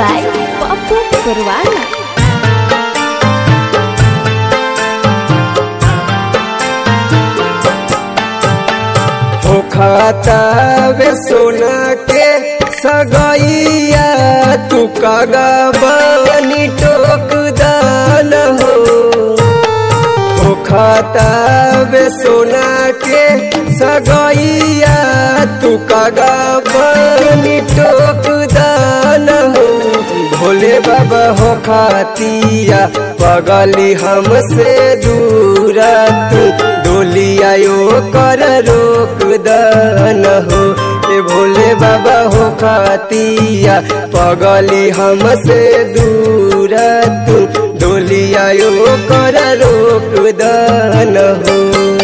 by Papu Purwana. खाता वे सोना के सगैया तू कागा बनी टोक दान हो हो खाता वे सोना के सगैया तू कागा बनी टोक दान हो भोले बाबा हो खातिया पगली हमसे दूर तू डोलिया यो कर रोक दन हो ए भोले बाबा हो खातिया पगली हमसे दूर तू डोलिया यो कर रोक दन हो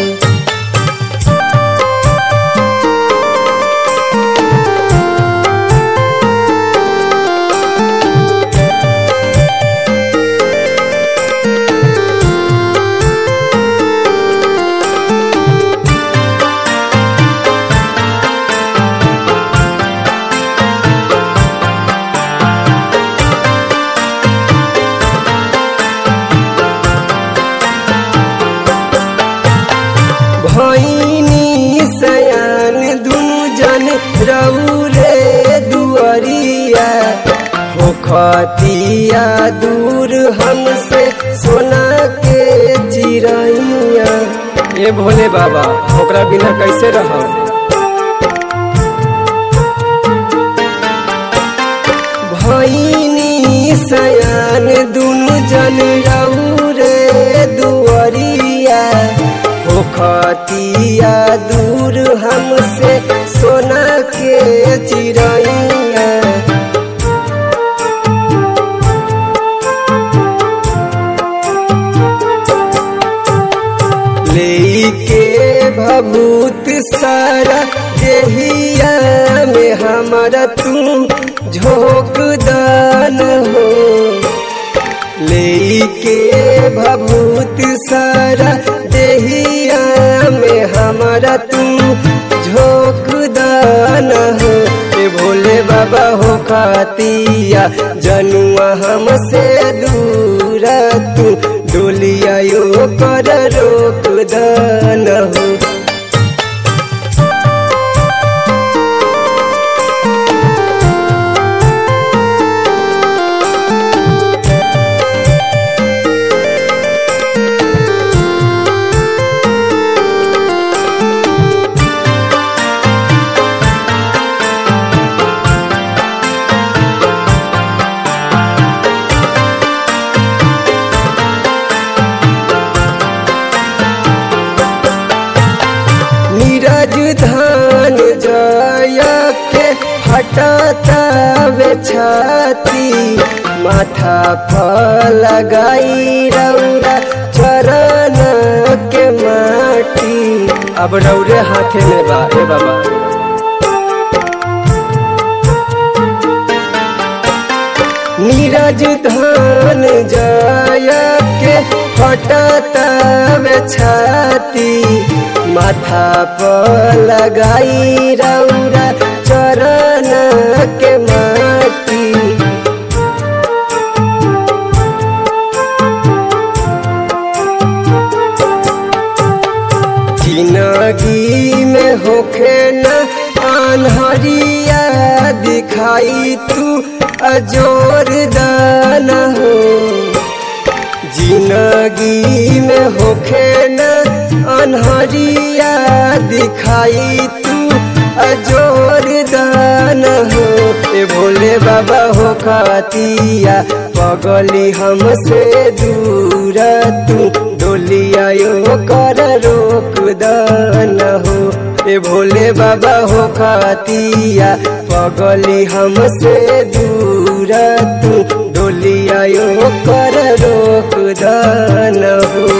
भैनी सयान दुनु जन रौरे दुअरिया हो खतिया दूर हमसे सोना के चिड़ैया ए भोले बाबा ओकरा बिना कैसे रह भैनी सयान दुनु जन रौरे दुअरिया हो खतिया दूर हमसे सोना के चिड़ैया लेके भभूत सारा देहिया में हमारा तू झोंक दान हो लेके भभूत सारा देहिया में हमारा तू झोंक दान हो ए भोले बाबा हो खातिया जनुआ हमसे दूर तू डोलिया यो कर रोक दान हो नीरज धान जया के हटाता वे छाती माथा पर लगाई रौरा चरण के माटी अब रौरे हाथे में बा ए बाबा नीरज धान जया के हटाता वे छाती माथा पर लगाई रौरा चरण के माटी जिंदगी में होखे न अनहरिया दिखाई तू अजोर दान हो जिंदगी में होखे न अनहरिया दिखाई तू अजोर दान हो ए भोले बाबा हो खातिया पगली हमसे दूर तू डोलिया यो कर रोक दान हो ए भोले बाबा हो खातिया पगली हमसे दूर तू डोलिया यो कर रोक दान हो